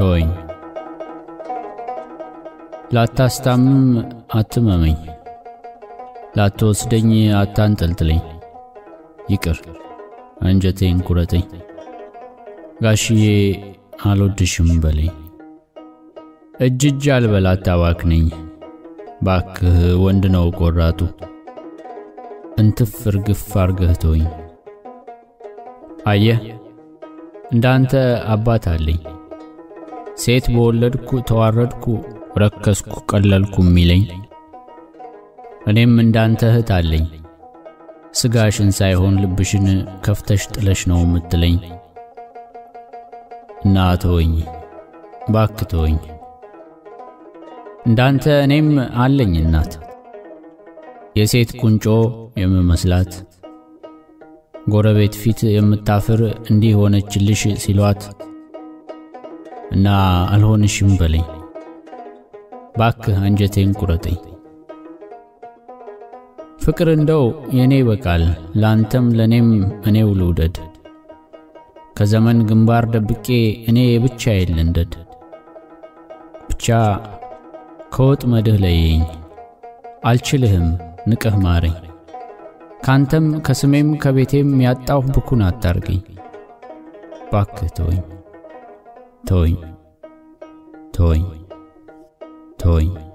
ተወኝ። ላታስታምም አትመመኝ፣ ላትወስደኝ አታንጠልጥለኝ። ይቅር አንጀቴን ቁረጠኝ፣ ጋሽዬ አልወድሽም በለኝ። እጅ እጅ አልበል አታባክነኝ፣ ባክህ ወንድ ነው ቆራጡ። እንትፍ እርግፍ አርገህ ተወኝ። አየህ እንዳንተ አባት አለኝ። ሴት በወለድኩ ተዋረድኩ፣ ረከስኩ፣ ቀለልኩ የሚለኝ እኔም እንዳንተ እህት አለኝ። ስጋሽን ሳይሆን ልብሽን ከፍተሽ ጥለሽ ነው የምትለኝ። እና ተወኝ ባክ ተወኝ። እንዳንተ እኔም አለኝ እናት የሴት ቁንጮ የምመስላት ጎረቤት ፊት የምታፍር እንዲህ ሆነችልሽ ሲሏት እና አልሆንሽም በለኝ ባክህ አንጀቴን ቁረጠኝ። ፍቅር እንደው የኔ በቃል ላንተም ለኔም እኔው ልውደድ። ከዘመን ግንባር ደብቄ እኔ የብቻዬን ልንደድ። ብቻ ከወጥመድህ ለየኝ፣ አልችልህም ንቅህ ማረኝ። ካንተም ከስሜም ከቤቴም ያጣሁ ብኩን አታርገኝ። ባክህ ተወኝ ተወኝ ተወኝ ተወኝ